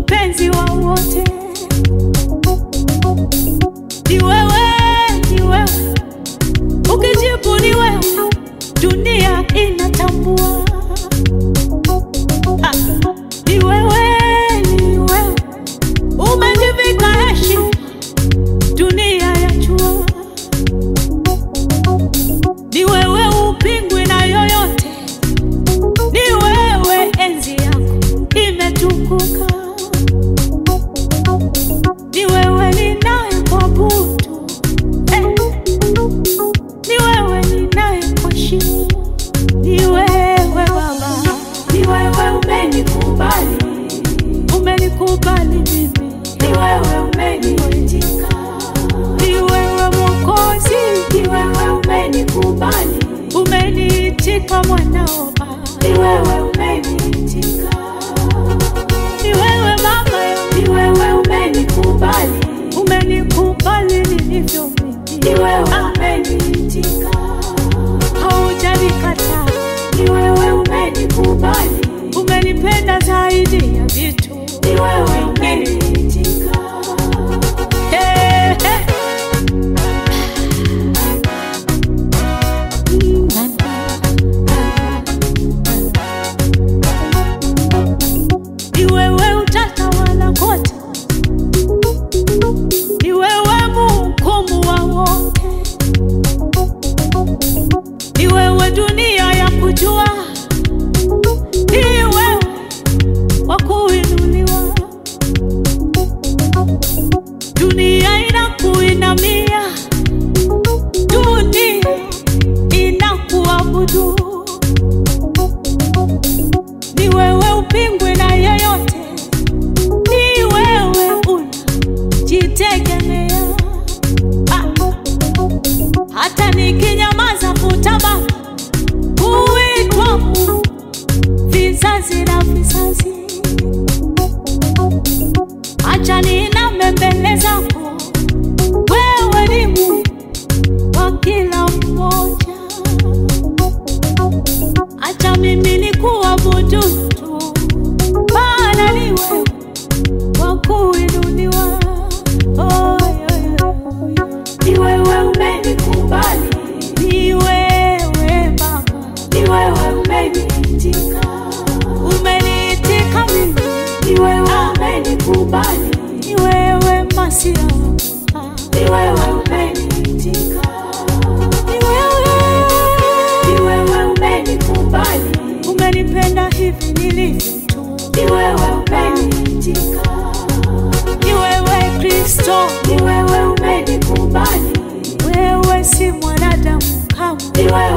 mpenzi wa wote. Ni wewe, ni wewe, ukijibu ni wewe, dunia inatambua. Ah, Ni wewe, ni wewe, umejivika heshima, dunia yajua. Ni wewe, upingwi na yoyote ni wewe, enzi yako imetukuka. Ni wewe ninayekuabudu, eh. Ni wewe ninayekuheshimu, ni wewe Baba, Ni wewe umenikubali, umenikubali mimi, ni wewe umeniitika, ni wewe Mwokozi, ni wewe umenikubali, umeniitika mwanao Baba, ni wewe umeniitika, ni wewe Mama yangu, ni wewe umenikubali, umenikubali nilivyo mimi, ni wewe umeniitika, haujanikataa ni wewe umenikubali, umenipenda zaidi ya vitu. ni wewe umeniitika, Hey, hey. Ni wewe utatawala kote, ni wewe mhukumu wa wote, ni wewe dunia ya kujua, ni wewe wa kuinuliwa, dunia inakuinamia, dunia inakuabudu. Ni wewe upingwe na yeyote, ni wewe unajitegemea. Ah, hata nikinyamaza kutabaki kuitwa Mungu vizazi na vizazi. Acha niname mbele zako, wewe ni Mungu wa kila mmoja. Acha mimi nikuabudu tu, maana ni wewe wa kuinuliwa. Oh, yo, yo, yo. ni wewe umenikubali, Ni wewe Baba, ni wewe umeniitika, umeniitika mimi, ni wewe umenikubali, ni wewe Masia, ni wewe umeniitika, ni wewe ni wewe umenikubali, umenipenda hivi nilivyo tu, ni wewe umeniitika, ni wewe Kristo, ni wewe umenikubali, wewe si mwanadamu kamwe. ni wewe